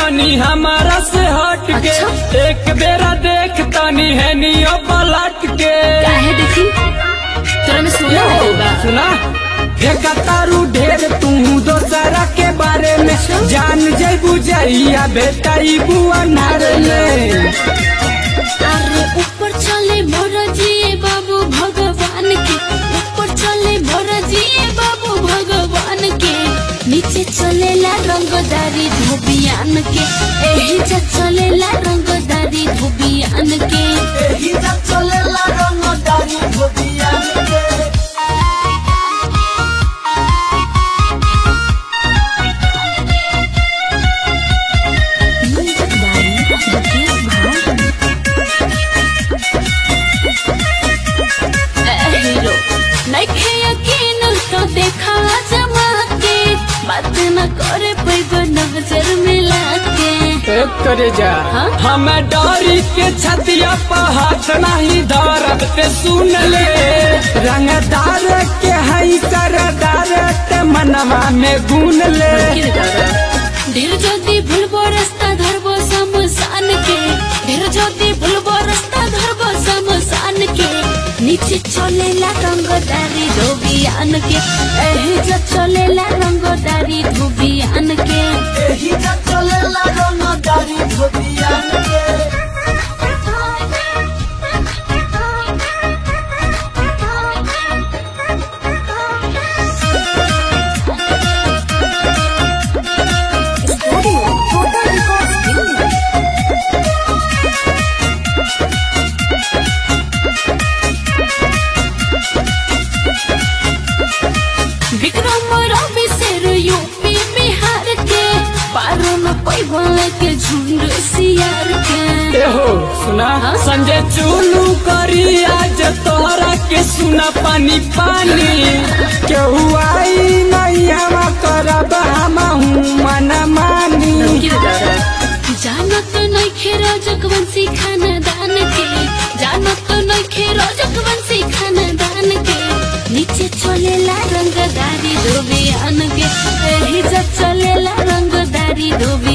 जनी हमारा से हट के अच्छा। एक बेरा देख तनी है नियो पलट के काहे देखी तोरा में सोना लगल बा सुना फेंका तारू ढेर तू दोसरा के बारे में जान जैबू जइया बेटा ई बुआ नारे में अरे ऊपर चले मोर जिए बाबू भगवान के ऊपर चले मोर जिए बाबू भगवान के नीचे चलेला रंगदारी धोबियान के एही जा चलेला रंगदारी धोबियान के एही जब चलेला रंगदारी धोबियान के म्यूजिक बाई मुकेश भाई ए हीरो नइखे यकीन तो देखा जमा के बात न करे पैब नजर मिला के एक करे जा हाँ? हमें डरी के छतिया पर हाथ नहीं धरब ते सुन ले रंगदार के हई सरदार ते मनवा में गुन ले ढेर जल्दी भूलबो रास्ता धरबो शमशान के ढेर जल्दी भूलबो रास्ता धरबो शमशान के नीचे चलेला रंगदारी धोबियान के एही जो चलेला रंगदारी धोबियान के एही जब चलेला रंगदारी धोबियान के विक्रम रवि शेर यूपी बिहार के पारो न पैबल के झुंड सियार के एहो सुना हाँ? संजय चुलू करी आज तोहरा के सुना पानी पानी केहू आई नहीं हवा करब हम मन मानी जानत नइखे रजकवंशी खानदान के जानत नइखे रजकवंशी खानदान के नीचे चलेला रंगदारी धोबियान के एही जा चलेला रंगदारी धोबियान